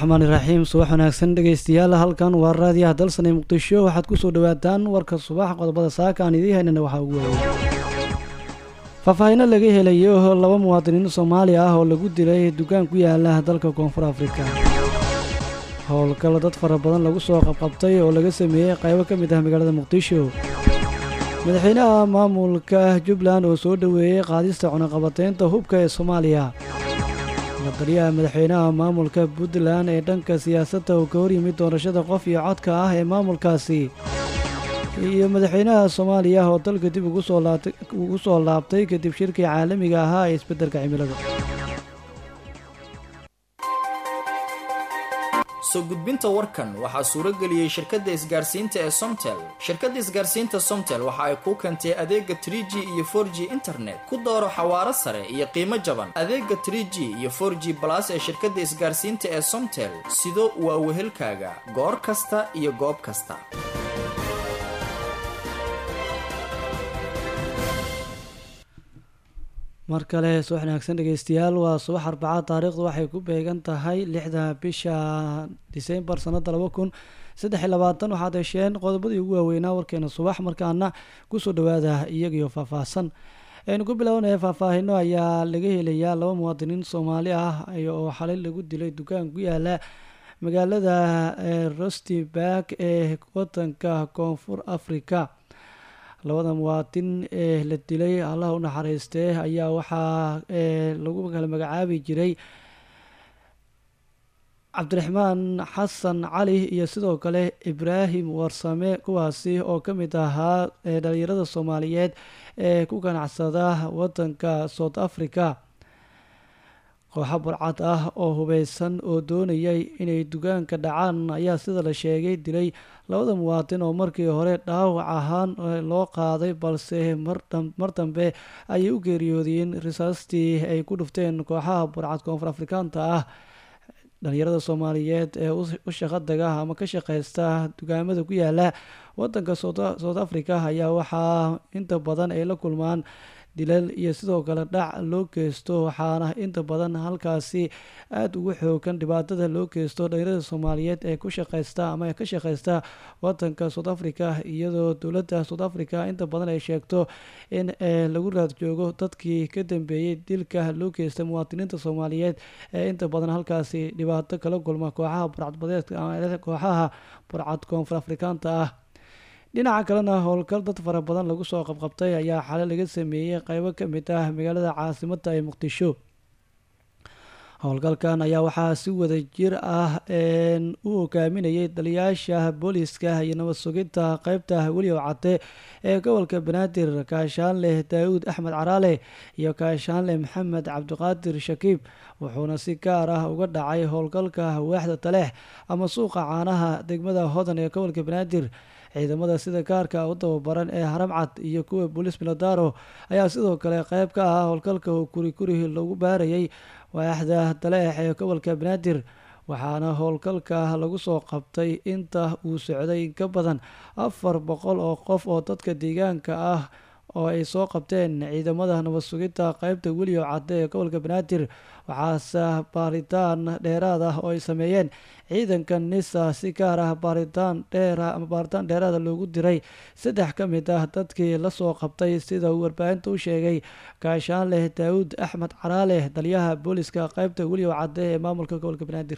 raxmaani raxiim subax wanaagsan dhegeystayaal halkan waa raadiyaha dalsan ee muqdisho waxaad kusoo dhawaataan warka subax qodobada saaka aan idiin haynana waxaa ugu waawey faahfaahino laga helayo laba muwaadiniin soomaali ah oo lagu dilay dukaan ku yaala dalka koonfur afrika howlgal dad fara badan lagu soo qabqabtay oo laga sameeyey qaybo ka mid ah magaalada muqdisho madaxweynaha maamulka jubbaland oo soo dhoweeyey qaadista cunaqabateynta hubka ee soomaaliya lataliyaha madaxweynaha maamulka puntland ee dhanka siyaasadda uu ka horyimid doorashada qof iyo codka ah ee maamulkaasi iyo madaxweynaha soomaaliya oo dalka dib ugu soo laabtay kadib shirkii caalamiga ahaa ee isbeddelka cimilada soo gudbinta warkan waxaa suuro geliyey shirkadda isgaarsiinta ee somtel shirkadda isgaarsiinta somtel waxa ay kuu keentay adeega tr g iyo for g internet ku dooro xawaaro sare iyo qiimo jaban adeega tr g iyo for g balas ee shirkadda isgaarsiinta ee somtel sido waa wehelkaaga goor kasta iyo goob kasta mar kale subax wanaagsan dhegeystayaal waa subax arbacad taariikhdu waxay ku beegan tahay lixda bisha disembar sanada laba kun saddex iyo labaatan waxaad hesheen qodobadii ugu waaweynaa warkeena subax markaana kusoo dhawaada iyagiyo faahfaahsan aynu ku bilaabanaya faahfaahino ayaa laga helayaa laba muwaadiniin soomaali ah oo xalay lagu dilay dukaan ku yaala magaalada rostiberg ee wadanka koonfur africa labada muwaadin ee la dilay allah u naxariistee ayaa waxaa lagu kala magacaabi jiray cabdiraxmaan xasan cali iyo sidoo kale ibraahim warsame kuwaasi oo ka mid ahaa dhalinyarada soomaaliyeed ee ku ganacsada wadanka south africa kooxa burcad ah oo hubeysan oo doonayay inay dugaanka dhacaan ayaa sida la sheegay dilay labada muwaadin oo markii hore dhaawac ahaan loo qaaday balse mar dambe ayay u geeriyoodiyeen risaastii ay ku dhufteen kooxaha burcad koonfur afrikaanta ah dhalinyarada soomaaliyeed ee u shaqadaga ama ka shaqeysta dugaamada ku yaala wadanka south africa ayaa waxaa inta badan ay la kulmaan dilal iyo sidoo kale dhac loo geysto waxaana inta badan halkaasi aada ugu xoogan dhibaatada loo geysto dhalinyarada soomaaliyeed ee ku shaqeysta ama ka shaqeysta wadanka south africa iyadoo dowladda south africa inta badan ay sheegto in lagu raad joogo dadkii ka dambeeyey dilka loo geysta muwaadiniinta soomaaliyeed ee inta badan halkaasi dhibaato kala kulma kooxaha burcadbadeedka ama kooxaha burcad koonfur afrikaanta ah dhinaca kalena howlgal dad fara badan lagu soo qabqabtay ayaa xale laga sameeyey qeybo ka mid ah magaalada caasimadda ee muqdisho howlgalkan ayaa waxaa si wada jir ah u hogaaminayay taliyaasha booliiska iyo nabad sugidta qeybta weliyow cade ee gobolka banaadir kaashaanleh daawuud axmed caraale iyo kaashaanleh maxamed cabdiqaadir shakiib wuxuuna si gaar ah uga dhacay howlgalka waaxda taleex ama suuqa caanaha degmada hodan ee gobolka banaadir ciidamada sida gaarka u tababaran ee haramcad iyo kuwa booliis miladaro ayaa sidoo kale qeyb ka ah howlgalka kuri kuri lagu baarayay waaxda taleex ee gobolka banaadir waxaana howlgalka lagu soo qabtay inta uu socday in ka badan afar boqol oo qof oo dadka deegaanka ah oo ay soo qabteen ciidamada nabad sugidda qeybta weliyo cadde ee gobolka banaadir waxaase baaritaan dheeraad ah oo ay sameeyeen ciidanka nisa si gaar ah baaritaan dheera ama baaritaan dheeraada loogu diray saddex ka mid ah dadkii lasoo qabtay sida uu warbaahinta u sheegay gaashaanleh daawuud axmed caraale taliyaha booliska qeybta weliyo cadde ee maamulka gobolka banaadir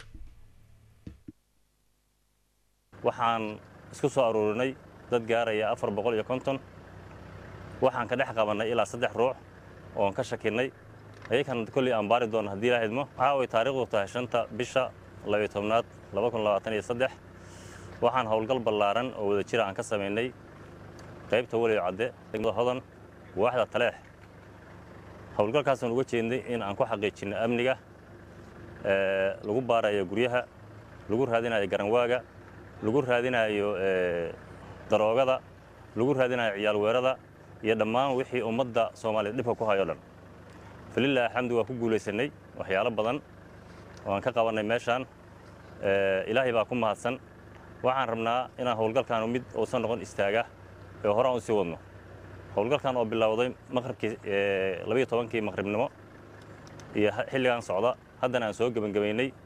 waxaan isku soo aruurinay dad gaaraya afar boqol iyo konton waxaan ka dhex qabannay ilaa saddex ruux oon ka shakinnay ayakan kolley aan baari doonno haddii ilaa idmo caaway taariikhdu tahay shanta bisha labiyo tobnaad laba kun labaatan iyo saddex waxaan howlgal ballaaran oo wada jira aan ka samaynay qaybta weliyo cadde degmada hodan waaxda taleex howlgalkaasaan uga jeednay in aan ku xaqiijinno amniga lagu baarayo guryaha lagu raadinayo garanwaaga lagu raadinayo daroogada lagu raadinayo ciyaal weerada iyo dhammaan wixii ummadda soomaaliyeed dhibka ku hayo dhan falilah alxamdu waa ku guulaysannay waxyaalo badan oo aan ka qabannay meeshaan ilaahay baa ku mahadsan waxaan rabnaa inaan howlgalkaanu mid uusan noqon istaaga ee hore aan u sii wadno howlgalkan oo bilowday maqribkii labayo tobankii maqribnimo iyo xilligan socda haddana aan soo gebangebaynay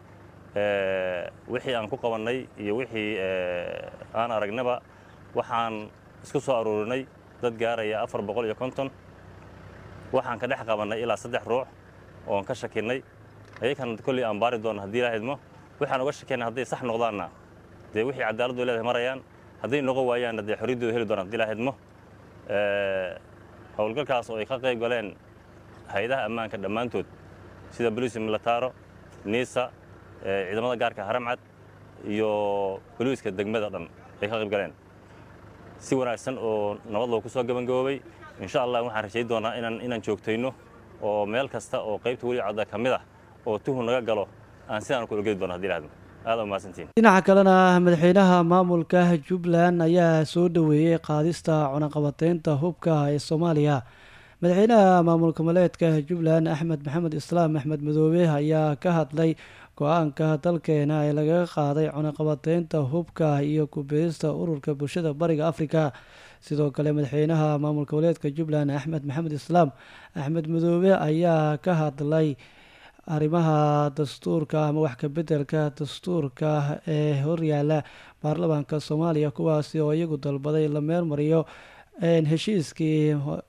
wixii aan ku qabannay iyo wixii aan aragnaba waxaan isku soo aruurinay dad gaaraya afar boqol iyo konton waxaan ka dhex qabannay ilaa saddex ruux oon ka shakinnay ayakan kolley aan baari doonno haddii ilaa idmo waxaan uga shakinnay hadday sax noqdaanna dee wixii cadaaladdu leedahay marayaan hadday noqon waayaanna dee xorriyaddooda heli doonaan hadii ilaa idmo howlgalkaas oo ay ka qayb galeen hay-adaha ammaanka dhammaantood sida boliisi milataaro niisa ciidamada gaarka haramcad iyo boliiska degmada dhan ay ka qayb galeen si wanaagsan oo nabad loo ku soo gebangaboobay insha allah waxaan rajay doonaa inaan inaan joogtayno oo meel kasta oo qaybta weli cadda ka mid ah oo tuhu naga galo aan sidaan ku ogeli doono hadii lahadmo aada umahadsantiin dhinaca kalena madaxweynaha maamulka jubbaland ayaa soo dhoweeyey qaadista cunaqabateynta hubka ee soomaaliya madaxweynaha maamul goboleedka jubbaland axmed maxamed islaam axmed madoobe ayaa ka hadlay go-aanka dalkeena ee lagaga qaaday cunaqabateynta hubka iyo kubeesta ururka bulshada bariga afrika sidoo kale madaxweynaha maamul goboleedka jubbaland axmed maxamed islaam axmed madoobe ayaa ka hadlay arrimaha dastuurka ama wax kabedelka dastuurka ee horyaala baarlamaanka soomaaliya kuwaasi oo iyagu dalbaday la meelmariyo heshiiskii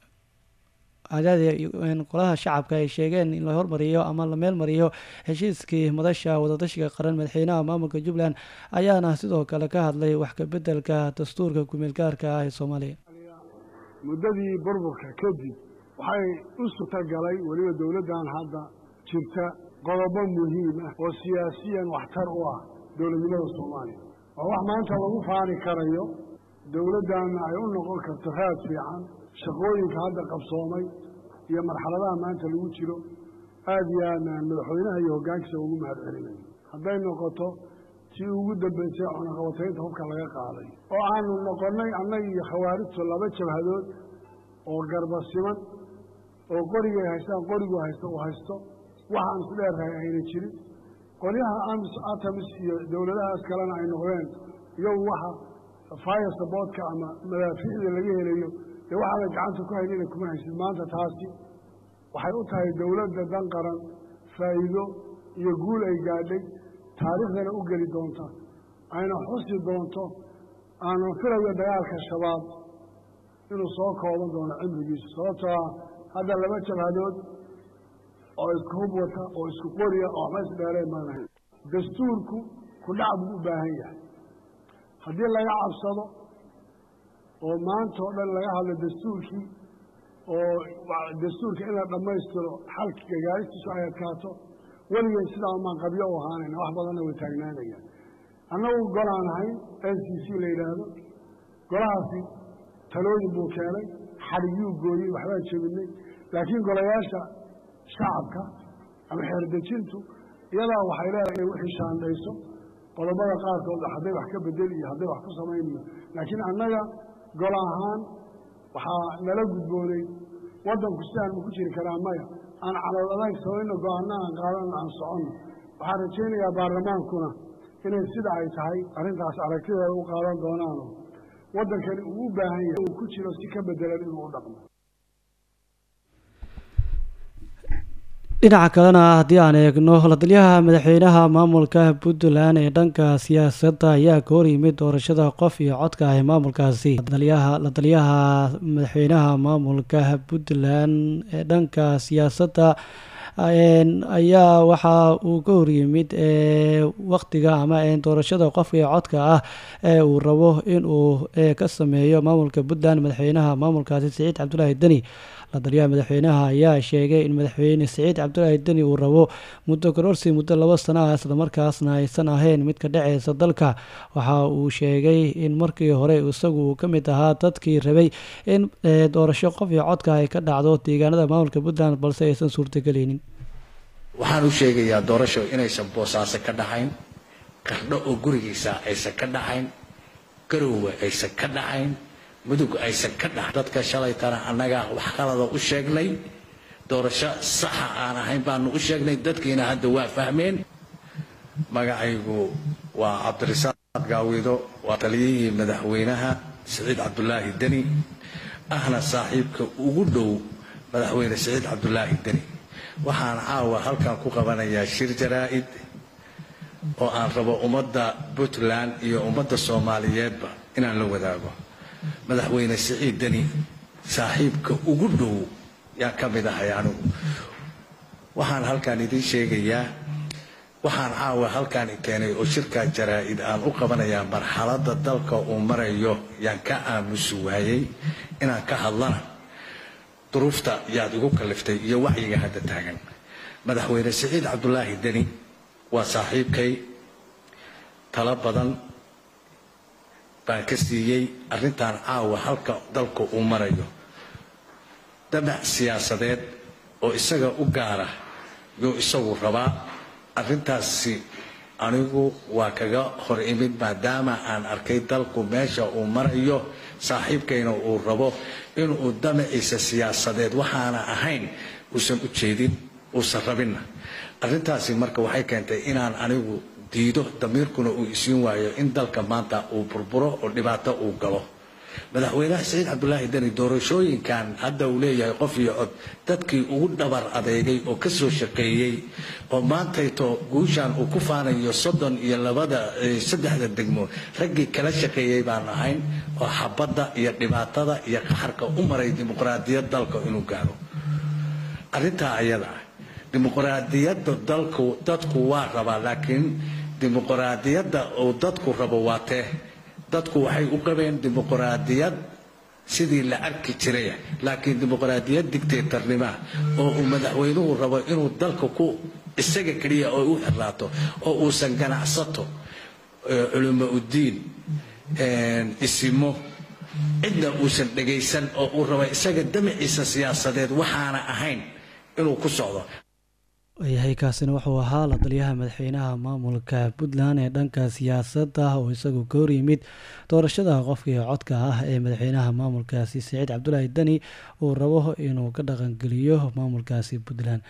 qolaha shacabka ay sheegeen in la hormariyo ama la meelmariyo heshiiskii madasha wadatashiga qaran madaxweynaha maamulka jubbaland ayaana sidoo kale ka hadlay wax kabedelka dastuurka kumeelgaarka ah ee soomaaliya muddadii burburka kadib waxay u suurtagalay weliba dowladdan hadda jirta qodobo muhiim ah oo siyaasiyan waxtar u ah dowladnimada soomaaliya waa wax maanta lagu faani karayo dowladdanna ay u noqon karto raad fiican shaqooyinka hadda qabsoomay iyo marxaladaha maanta lagu jiro aad iyo aadnaan madaxweynaha iyo hoggaankiisa ugu mahad celinayo hadday noqoto tii ugu dambaysay cunaqabataynta hubka laga qaaday oo aanu noqonnay annaga iyo khawaarijtu laba jabhadood oo garba siman oo qorigay haystaan qorigu haysto uu haysto waxaan isku dheerrahay ayna jirin qolyaha amis atamis iyo dowladahaas kalena ay noqdeen iyagu waxa fire saboodka ama madaafiicda laga helayo dee waxaada gacanta ku haynina kuma haysid maanta taasi waxay u tahay dowladda dan qaran faa'iido iyo guul ay gaadhay taariikhdana u geli doonta ayna xusi doonto aanan filayo dagaalka shabaab inuu soo kooban doono cimrigiisa sababtoo ah hadda laba jabhadood oo isku hub wata oo isku qoriya oo waxba isdheereen maanahay dastuurku kudhac buu u baahan yahay haddii laga cabsado oo maanta oo dhan laga hadlo dastuurkii oo dastuurka in la dhammaystiro xalkiga gaaristiisu ay adkaato weligeen sidaa umaan qabyo u ahaanayna wax badanna way taagnaanayaan annagu golaan ahayn n c c la yidhaahdo golahaasi talooyin buu keenay xadhigyuu gooyey waxbaan jebinay laakiin golayaasha shacabka ama xeerdejintu iyadaa waxay leedahay inay wixii shaandhayso qodobada qaarkood hadday wax ka bedeli iyo hadday wax ku samaynayo laakiin annaga gol ahaan waxaa nala gudboonay waddanku sidaan ma ku jiri karaa maya aan calool adag samayno go-aanno aan qaadano aan soconno waxaan rajaynayaa baarlamaankuna inay sida ay tahay arrintaas aragtideeda u qaadan doonaano waddankani uu u baahan yahay uu ku jiro si ka bedelan inuu u dhaqmo dhinaca kalena haddii aan eegno ladalyaha madaxweynaha maamulka puntland ee dhanka siyaasadda ayaa ka hor yimid doorashada qof iyo codka ah ee maamulkaasi la taliyaha madaxweynaha maamulka puntland ee dhanka siyaasadda ayaa waxa uu ka horyimid waktiga ama doorashada qofka iyo codka ah ee uu rabo inuu ka sameeyo maamulka puntland madaxweynaha maamulkaasi siciid cabdulaahi deni ladaliyaha madaxweynaha ayaa sheegay in madaxweyne siciid cabdulaahi deni uu rabo muddo kororsi muddo labo sano ah islamarkaasna aysan ahayn mid ka dhaceysa dalka waxa uu sheegay in markii hore isagu ka mid ahaa dadkii rabay in doorasho qof iyo codka ay ka dhacdo deegaanada maamulka puntland balse aysan suurtageleynin waxaan u sheegayaa doorasho inaysan boosaaso ka dhaxayn qardho oo gurigiisa aysan ka dhaxayn garowga aysan ka dhaxayn mudug aysan ka dhaxayn dadka shalaytana annaga wax qalada u sheegnay doorasho saxa aan ahayn baanu u sheegnay dadkiina hadda waa fahmeen magacaygu waa cabdirasaaq gaawido waa taliyihii madaxweynaha siciid cabdulaahi deni ahna saaxiibka ugu dhow madaxweyne siciid cabdulaahi deni waxaan caawa halkan ku qabanayaa shir jaraa'id oo aan rabo ummadda puntland iyo ummadda soomaaliyeedba inaan la wadaago madaxweyne siciid deni saaxiibka ugu dhow yaan ka mid ahay anigu waxaan halkaan idiin sheegayaa waxaan caawa halkaan keenay oo shirkaa jaraa-id aan u qabanayaa marxaladda dalka uu marayo yaan ka aamusi waayey inaan ka hadlana duruufta yaad igu kaliftay iyo wacyiga hadda taagan madaxweyne siciid cabdulaahi deni waa saaxiibkay talo badan baan ka siiyey arrintan caawa halka dalka uu marayo damac siyaasadeed oo isaga u gaara yuu isagu rabaa arrintaasi anigu waa kaga hor imid maadaama aan arkay dalku meesha uu marayo saaxiibkayna uu rabo inuu damaciisa siyaasadeed waxaana ahayn uusan u jeedin uusan rabinna arrintaasi marka waxay keentay inaan anigu diido damiirkuna uu isiin waayo in dalka maanta uu burburo oo dhibaato uu galo madaxweynaha saciid cabdulaahi deni doorashooyinkan hadda uu leeyahay qof iyo cod dadkii ugu dhabar adeegay oo ka soo shaqeeyey oo maantayto guushaan uu ku faanayo soddon iyo labada saddexda degmo raggii kala shaqeeyey baan ahayn oo xabadda iyo dhibaatada iyo qaxarka u maray dimuqraadiyad dalka inuu gaaro arrintaa ayada ah dimuqraadiyadda dalku dadku waa rabaa laakiin dimuqraadiyadda uu dadku rabo waa tee dadku waxay u qabeen dimuqraadiyad sidii la arki jiray laakiin dimuqraadiyad dictatornima oo uu madaxweynuhu rabo inuu dalka ku isaga keliya oo u xiraato oo uusan ganacsato culimo udiin isimo cidna uusan dhagaysan oo uu rabo isaga damaciisa siyaasadeed waxaana ahayn inuu ku socdo yahay kaasina wuxuu ahaa la taliyaha madaxweynaha maamulka puntland ee dhanka siyaasadda oo isagu ka hor yimid doorashada qofkii codka ah ee madaxweynaha maamulkaasi saciid cabdulaahi deni uu rabo inuu ka dhaqangeliyo maamulkaasi puntland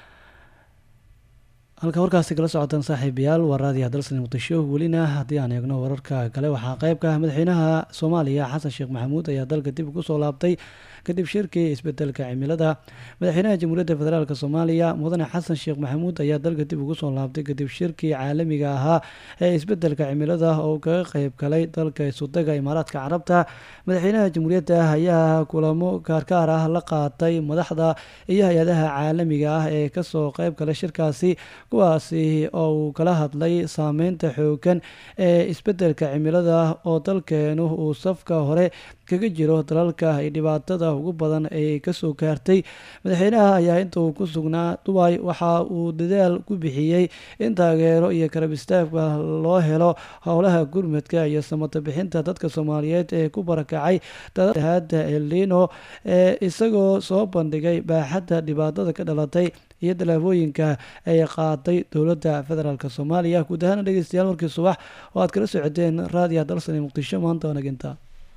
halka warkaasi kala socotaan saaxiibayaal waa raadiyaha dalsan muqdisho welina haddii aan eegno wararka kale waxaa qeybka ah madaxweynaha soomaaliya xasan sheekh maxamuud ayaa dalka dib ugu soo laabtay kadib shirkii isbedelka cimilada madaxweynaha jamhuuriyadda federaalk soomaaliya mudane xasan sheekh maxamuud ayaa dalka dib ugu soo laabtay kadib shirkii caalamiga ahaa ee isbedelka cimilada oo kaga qeyb galay dalka isudaga imaaraadka carabta madaxweynaha jamhuuriyadda ayaa kulamo gaargaar ah la qaatay madaxda iyo hay-adaha caalamiga ah ee kasoo qeyb galay shirkaasi kuwaasi oo uu kala hadlay saameynta xoogan ee isbedelka cimilada oo dalkeenu uu safka hore kaga jiro dalalka ay dhibaatada ugu badan ay kasoo gaartay madaxweynaha ayaa inta uu ku sugnaa dubai waxa uu dadaal ku bixiyey in taageero iyo karab istaagba loo helo howlaha gurmadka iyo samata bixinta dadka soomaaliyeed ee ku barakacay dadaada elino ee isagoo soo bandhigay baaxadda dhibaatada ka dhalatay iyo tallaabooyinka ay qaaday dowladda federaalk soomaaliya guud ahaana dhegeystayaal markii subax oo aad kala socoteen raadiyaha dalsani muqdisho maanta wanaginta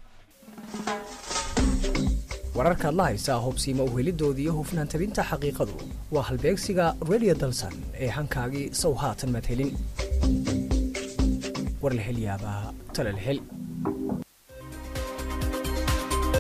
wararkaad la haysaa hubsiima uhelidooda iyo hufnaan tabinta xaqiiqadu waa halbeegsiga redio dalsan ee hankaagii sow haatan madhelin war la hel yaabaa tale la hel